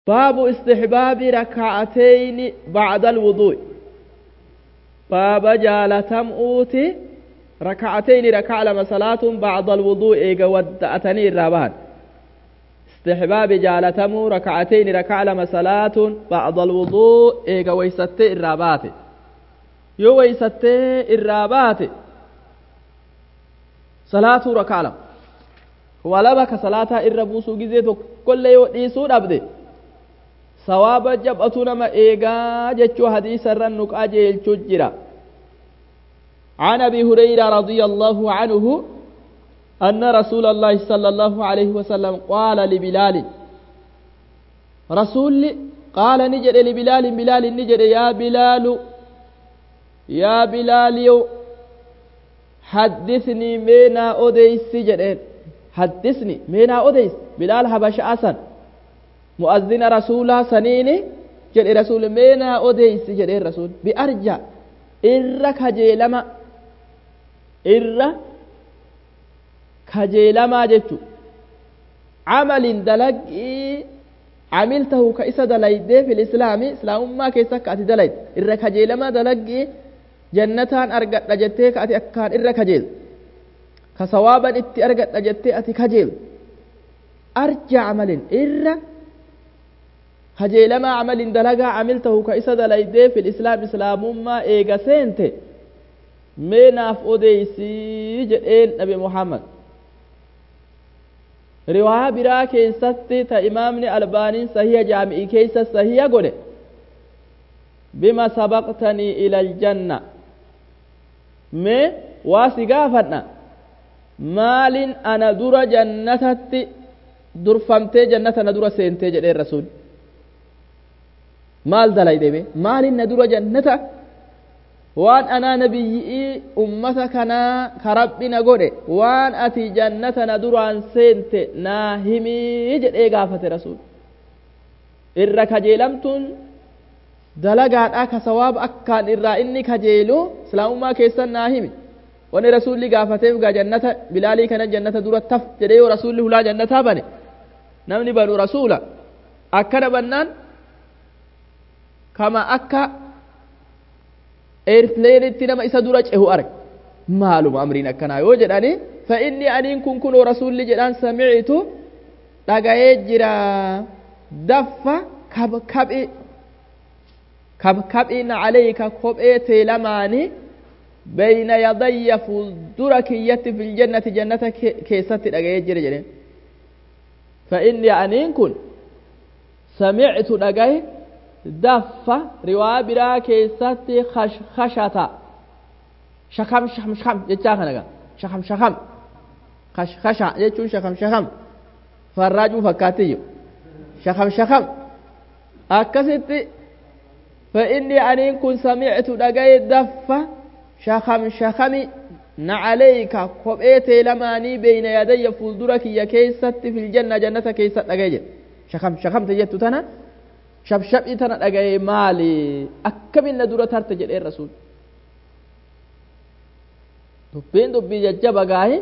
باب استحباب ركعتين بعد الوضوء باب جالتم أوتي ركعتين ركع لما صلاة بعد الوضوء إيقا ودأتني الرابان استحباب جالتم ركعتين ركع لما صلاة بعد الوضوء إيقا ويستي الرابات يو ويستي الرابات صلاة ركع لما walaba salaataa irra buusuu gizee tokkollee yoo dhiisuu dhabde sawaaba jabatu nama eegaa jechuu hadiisa irra nu qajeelchu jira عن ابي هريره رضي الله عنه ان رسول الله صلى الله عليه وسلم قال لبلال رسول قال نجد لبلال بلال نجد يا بلال يا بلال حدثني مينا اوديس جدين حدثني مينا أوديس بلال حبش أسن مؤذن رسولا سنيني جد رسول مينا أوديس جد رسول بأرجع إرى كجيلما إرى كجيلما جتو عمل دلق عملته كإسا دليد في الإسلام إسلام ما كيسا كأتي دليد إرى كجيلما دلق جنتان أرقت لجتك أتي أكان إرى كجيل kasawaaban itti argadha jettee ati kajeel arja camalin irra kajeelamaa camalin dalagaa camiltahu ka isa dalaydee fil islaam islaamummaa eega seente mee naaf odeysii jedheen nabi muhammad riwaayaa biraa keessatti ta imaamni albaaniin sahiha jaami'ii keessa sahiha godhe bima sabaqtanii ila aljanna mee waa si gaafadha maalin ana dura jannatatti durfamtee jannata na dura seentee jedheen rasuul maal dalaydeme maalin na dura jannata waan anaa nabiyyi'ii ummata kanaa ka rabbi na godhe waan ati jannata na duraan seente naa himii jedhee gaafate rasuul irra kajeelamtuun dalagaadha ka sawaaba akkaan irraa inni kajeelu islaamummaa keessan naa himi wani rasuulli gaafateef gaa jannata bilaalii kana jannata dura taf jedhee yoo rasuulli hulaa jannataa bane namni banu rasuula akkana bannaan kama akka eerpileenitti nama isa dura cehu arge maaluma amriin akkanaa yoo jedhani fa inni aniin kun kunoo rasuulli jedhaan samicitu dhaga'ee jira daffa kabkabi kabkabiin calayka kophee teelamaanii بين يدي فلدر كيت في الجنة جنة كيست لغاية جري جري فإني أنين كن سمعت لغاية دف رواية برا كيست خش خشتا شخم شخم شخم جتاخ نغا شخم شخم خش خشا جتون شخم شخم فراجو فكاتيو شخم شخم أكست فإني أنين كن سمعت لغاية دف shakam shakami nacalayka kopheetee lamaanii beeyna yadayya fuuldura kiyya keessatti filjanna jannata keessa dhagaye jedhe shakam shakamte jettu tana shabshabii tana dhagaye maali akkamin na dura tarte jedheen rasuul dubbiin dubbii jajjaba gaahi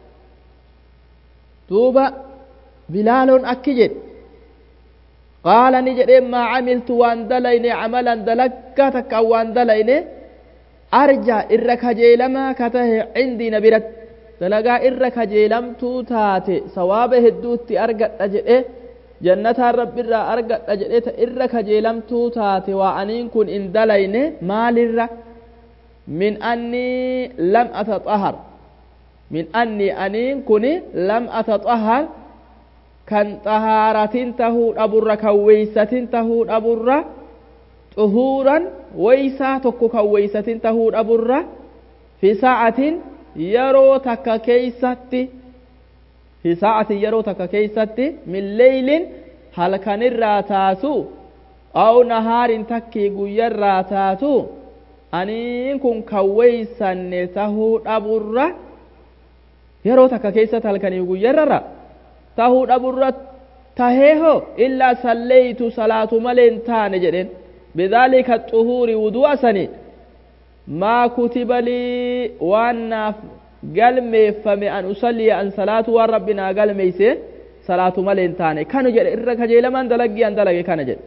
duuba bilaaloon akki jedhe qaala ni jedheen maa camiltu waan dalayne camalan dalaggaa takkaan waan dalayne arja irra kajeelamaa ka tahe cindii na biratti dalagaa irra kajeelamtuu taate sawaaba hedduutti argadha jedhe jannataan rabbiirraa argadha jedhe ta irra kajeelamtuu taate waa aniin kun in dalayne maalirra min annii lam ataxahar min annii aniin kun lam ataxahar kan xahaaratin tahuu dhaburra kan weeysatin tahuu dhaburra xuhuuran weysaa tokko kan weysatin tahuu dhaburra fi sa'atin yeroo takka keeysatti fi sa'atin yeroo takka keeysatti min leeylin halkanirraa taatu aw nahaarin takkii guyyarraa taatu aniin kun kan weysanne tahuu dhaburra yeroo takka keessatti halkanii guyyarrara tahuu dhaburra taheeho illaa salleeytu salaatu maleen taane jedhen بذلك الطهور وضوء سني ما كتب لي وأنا قلمي فمي أن أصلي أن صلاة وربنا قلمي salaatu malee hin taane kanu jedhe irra kajeelamaan dalaggii an dalage kana jedhe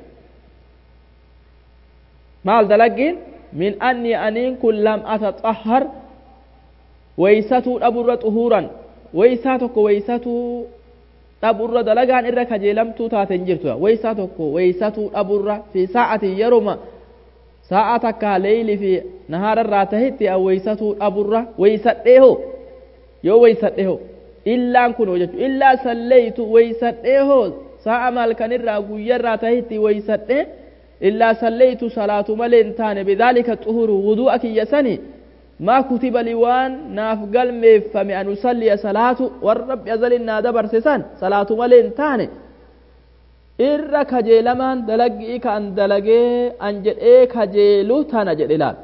maal dalaggiin min anni aniin kun lam ataxahhar weysatuu dhaburra xuhuuran weysaa tokko weysatuu dhaburra dalagaan irra kajeelamtuu taate hin jirtu weysaa tokko weysatuu dhaburra fi sa'atin yeroma sa'a takka leeyli fi nahaararraa tahitti an weysatuu dhaburra weysadhee hoo yoo weysadhe hoo illaan kun jechu illaa salleeytu weysadhee hoo sa'a malkanirraa guyyarraa tahitti weysadhe illaa salleeytu salaatu malee hin taane bidaalika xuhuru wudu'a kiyya sanii ما كتب لي وان ناف قلمي فمي أن أصلي صلاة والرب يزل إنا دبر سسان صلاة ملين تاني irra kajeelamaan dalagii ka an dalagee an jedhee kajeelu tana jedhe laal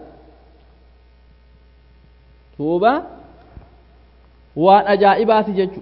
duuba waan ajaa'ibaati jechu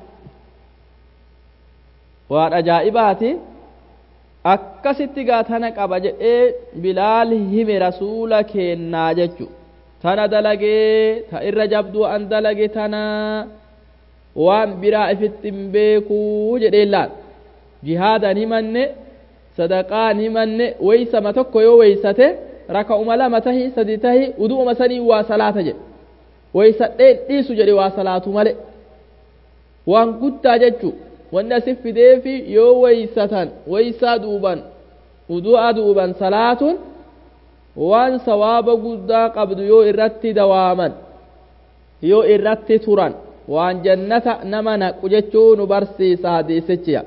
waan ajaa'ibaati akkasitti gaa tana qaba jedhee bilaal hime rasuula keennaa jechu tana dalagee ta irra jabduu an dalage tana waan biraa ifitti hin beekuu jedhee laal jihaadan himanne sadaqaan himanne weeysama tokko yoo weeysate raka'uma lama tahi sadi tahi udu'uma sanii waa salaata jedhe weeysadheen dhiisu jedhe waa salaatu male waan guddaa jechu wanni asif fideefi yoo weeysatan weeysaa duuban udu'a duuban salaatuun waan sawaaba guddaa qabdu yoo irratti dawaaman yoo irratti turan waan jannata nama naqu jechuu nu barsiisa hadiisichiya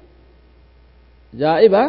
جائبة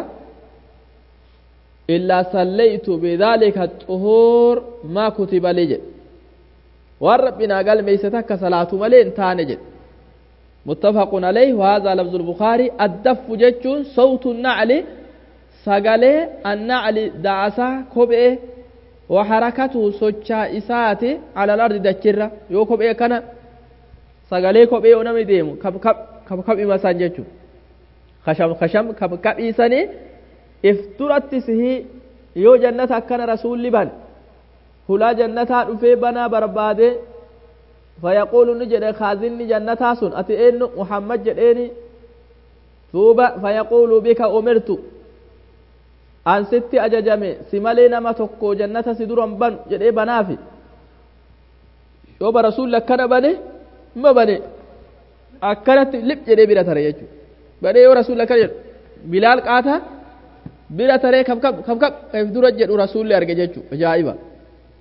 إلا صليت بذلك الطهور ما كتب لي والربنا قال ميستك صلاة ملين تانجد متفق عليه وهذا لفظ البخاري الدف جتشون صوت النعل سقالي النعل دعسا كبئه وحركته سوچا إساتي على الأرض دجرة يو كبئه كان سقالي كبئه ونمي ديمو كب كب كب كب إمسان جتشون kasham kasham kabqabhiisanii if duratti sihii yoo jannata akkana rasuulli ban hulaa jannataa dhufee banaa barbaade fayaquulu ni jedhe kaazinni jannataa sun ati eenyu muhammad jedheeni duuba fayaquulu bika umirtu an sitti ajajame si malee nama tokko jannata si duran banu jedhee banaafi yoo ba rasuulli akkana bane ma bane akkanatti lip jedhee bira tare jechuudha badhee yoo rasuulli akkana jedhu bilaal qaata bira taree kabkab kabkab if dura jedhu rasuulli arge jechu ajaa'iba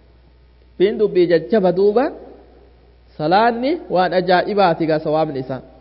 fiin dubbii jajjaba duuba salaanni waan ajaa'ibaati gaa sawaabni isaa